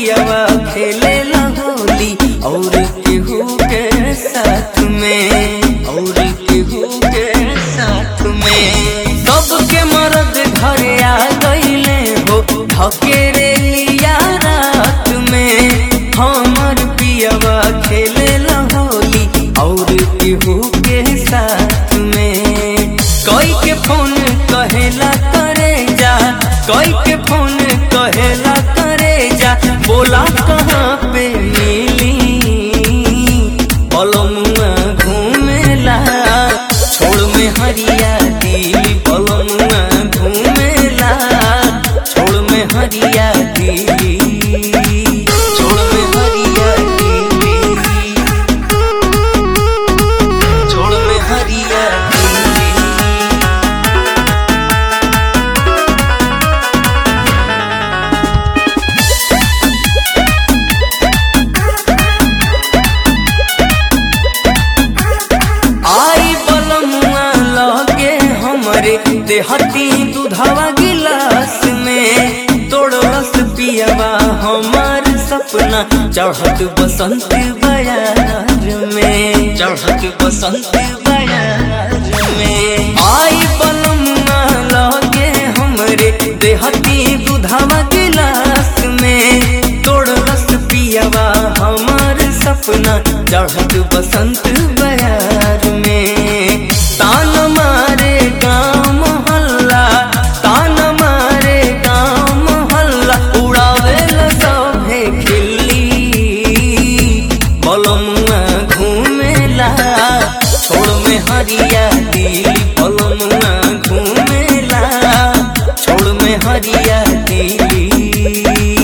पियावा खेले होली और केहू के साथ में और केहू के साथ में सबके मर्द घरे आ गईले हो धकेरे लिया रात में हमर पियावा खेले होली और केहू के साथ में कोई के फोन कहेला करे जा कोई के फोन कहेला करे जा बोला कहाँ पे मिली पलमुआ घूमेला छोड़ में हरिया दिली पलमुआ घूमेला छोड़ में हरिया दिली छोड़ में हरिया दिली छोड़ में हरिया दिली आई बलमुआ लगे हमरे देहती दूधवा गिलास में तोड़लस पियवा हमार सपना चढ़त बसंत बयार में चढ़त बसंत बयार में आई बलमुआ लगे हमरे देहती दूधवा गिलास में तोड़लस पियवा हमार सपना चढ़त बसंत बयार में तान मारे गाँव मोहल्ला तान मारे गाँव मोहल्ला उड़ावे सभे खिल्ली बलमुआ घूमेला छोड़ में हरिया दिली बलमुआ घूमेला छोड़ में हरिया दिली